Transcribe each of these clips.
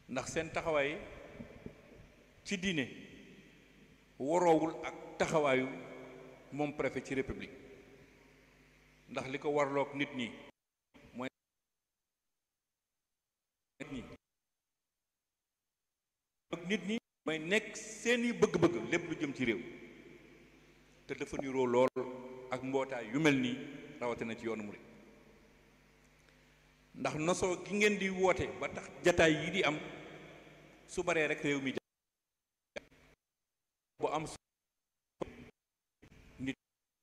ndax seen taxawaay ci diine waroowul ak taxawaayu moom préfet ci république ndax li ko warloog nit ñi mooy nit ñi nit ñi mooy nekk seeni bëgg-bëgg lépp lu jëm ci réew te dafa niroo lool ak mbootaay yu mel nii rawatina ci yoonu murid ndax nosoo gi ngeen di woote ba tax jataay yi di am su baree rek réew mi bu am nit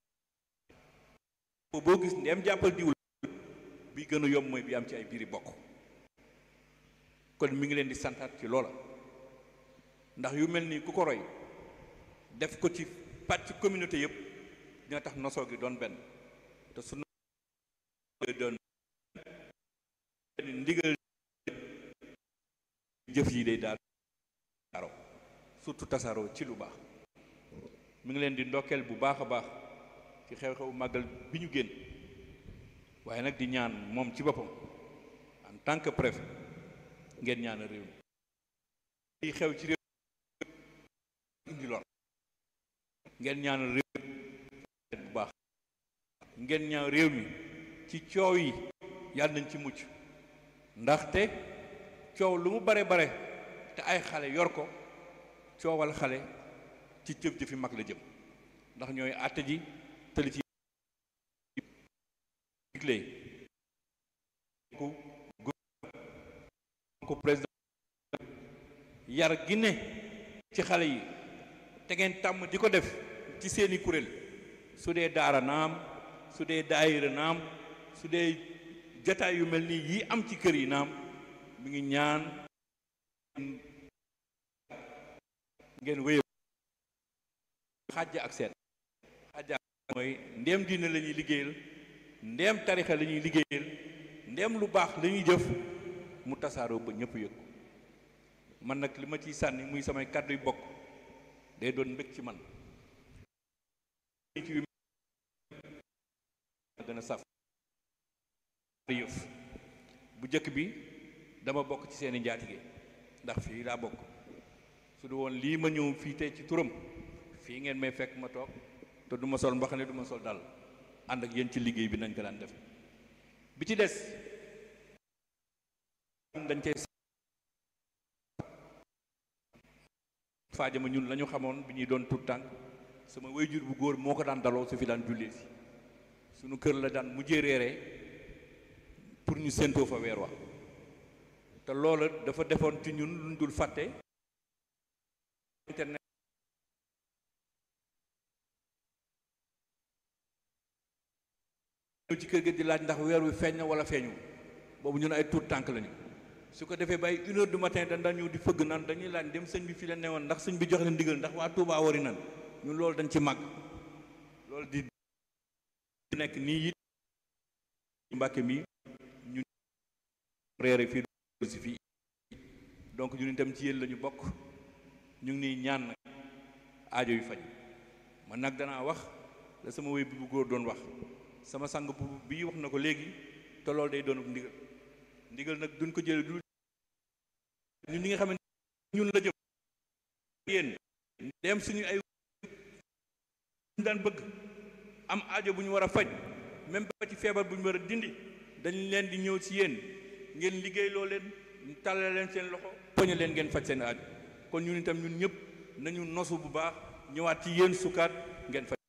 boo gis ndeem jàppal diwul bi gën a yomb mooy bi am ci ay biiri bokk kon mi ngi leen di santaat ci loola ndax yu mel nii ku ko roy def ko ci pàcc communauté yëpp dina tax nosoo gi doon benn te su doon ndigal jëf yi day daal tasaaroo surtout tasaaroo ci lu baax mi ngi leen di ndokkeel bu baax a baax ci xew-xewu màggal bi ñu génn waaye nag di ñaan moom ci boppam en tant que préfet ngeen ñaan réew mi yi xew ci réew indi lor ngeen ñaan réew bu baax ngeen ñaan réew mi ci coow yi yàlla nañ ci mucc ndaxte coow lu mu bare bare te ay xale yor ko coowal xale ci jëf jëfi mag la jëm ndax ñooy àtte ji tëli ci digle ku ku président yar gi ne ci xale yi te ngeen tàmm di ko def ci seeni kuréel su dee daara naam su dee daayira naam su dee jataay yu mel nii yi am ci kër yi naam mi ngi ñaan ngeen wéy xàjj ak seet xàjj ak mooy ndéem diine la ñuy liggéeyal ndéem tarixa la ñuy liggéeyal ndéem lu baax la ñuy jëf mu tasaaroo ba ñëpp yëg ko man nag li ma ciy sànni muy samay kàddu yu bokk day doon mbég ci man ci yu gën a saf yëf bu jëkk bi dama bokk ci seeni njaatige ndax fii laa bokk su du woon lii ma ñëw fii tey ci turam fii ngeen may fekk ma toog te du ma sol mbaxane du ma sol dal ànd ak yéen ci liggéey bi nañ ko daan def bi ci des dañ cey faajama ñun la ñu xamoon bi ñuy doon tut tànk sama wayjur bu góor moo ko daan daloo su fi daan jullee si sunu kër la daan mujjee reeree pour ñu séentoo fa weer wa te loola dafa defoon ci ñun luñ dul fàtte internet ci kër gi di laaj ndax weer wi feeñ na wala feeñu boobu ñun ay tuut tànk lañu su ko defee bay une heure du matin dañ daan ñëw di fëgg naan dañuy laaj dem sëñ bi fi la newoon ndax sëñ bi jox leen ndigal ndax waa Touba wari nan ñun loolu dañ ci màgg loolu di nekk nii it Mbàkke mi ñun reere fii si fii donc ñun itam ci yéen la ñu bokk ñu ngi nii ñaan nag aajo yu faj man nag danaa wax la sama wéy bi bu góor doon wax sama sang bu bii wax na ko léegi te loolu day doon ndigal ndigal nag duñ ko jële du ñun ñi nga xamante ñun la jëm yéen dem suñu ay daan bëgg am aajo bu ñu war a faj même ba ci feebar bu ñu war a dindi dañ leen di ñëw ci yéen ngeen liggéey loo leen tàllale leen seen loxo poñe leen ngeen faj seen aajo kon ñun itam ñun ñëpp nañu nosu bu baax ñëwaat ci yéen sukkaat ngeen faj